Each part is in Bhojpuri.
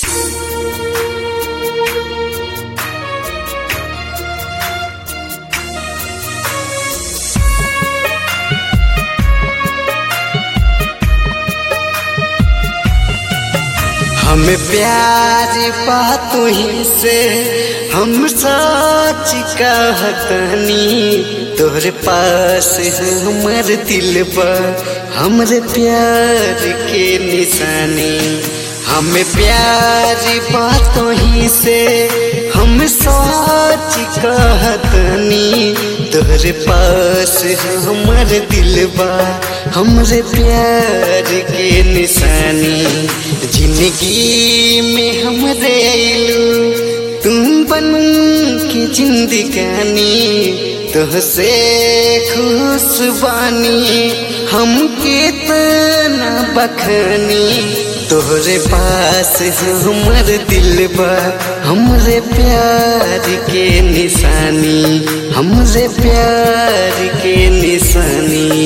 हमें प्यार बातों ही से हम सच कहतनी तोहरे पास हमर दिल बा हमरे प्यार के निशानी हमें प्यार बातों ही से हम सच कहतनी तोहरे पास हमर दिल बा हमरे प्यार के निशानी जिंदगी में हमरे आइलू तुम बन के जिंदगानी तुहसे खुश बानी हम कितना बखनी तोहरे पास हमर दिल बा हमरे प्यार के निशानी हमरे प्यार के निशानी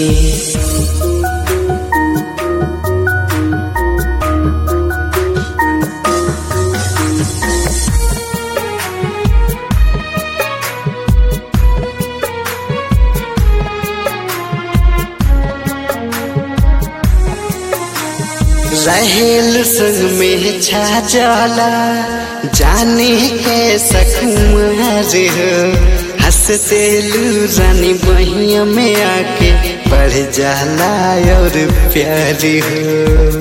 रहेल संग में छा जाला जाने कैसा कुमार हो हंसते लू रानी बहिया में आके बढ़ जाला और प्यार हो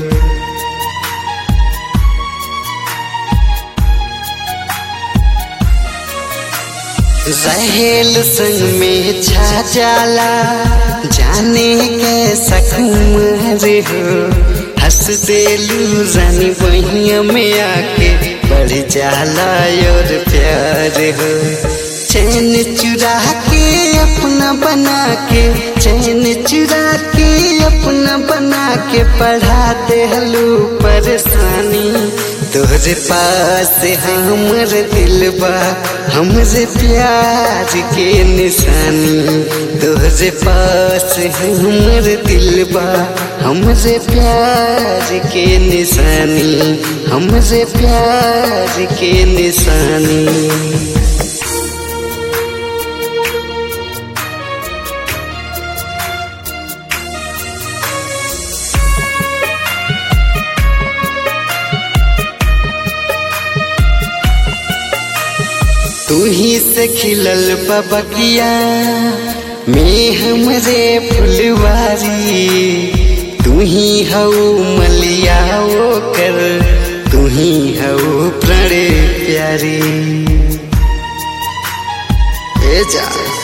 रहेल संग में छा जाला जाने कैसा कुमार हो हंस देलू रानी बहिया में आके बढ़ जाला और प्यार हो चैन चुरा के अपना बना के चैन चुरा के अपना बना के पढ़ा दे हलू परेशानी तोहरे पास हमर दिल बा हमरे प्यार के निशानी तोहरे पास हमर दिल बा हमरे प्यार के निशानी हमरे प्यार के निशानी तू ही से खिलल बबकिया में हमरे फुलवारी तू ही हऊ मलिया वो कर तू ही हऊ प्रणय प्यारी ए जा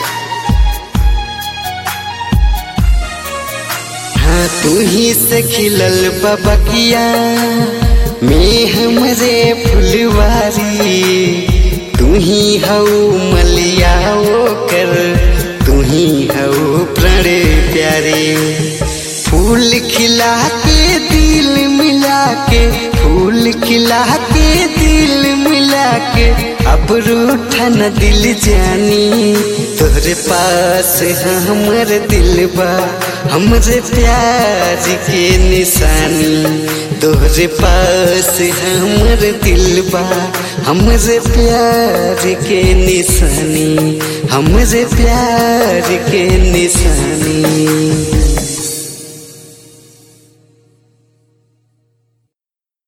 हाँ तू ही से खिलल बबकिया में हमरे फुलवारी तू ही हऊ मलिया वो कर तू ही हऊ प्रणय प्यारे फूल खिला के दिल मिला के फूल खिला के दिल मिला के अब रूठा न दिल जानी तोहरे पास हमर दिल बा हमरे प्यार के निशानी तोहरे पास हमर दिल बा हमरे प्यार के निशानी हमरे प्यार के निशानी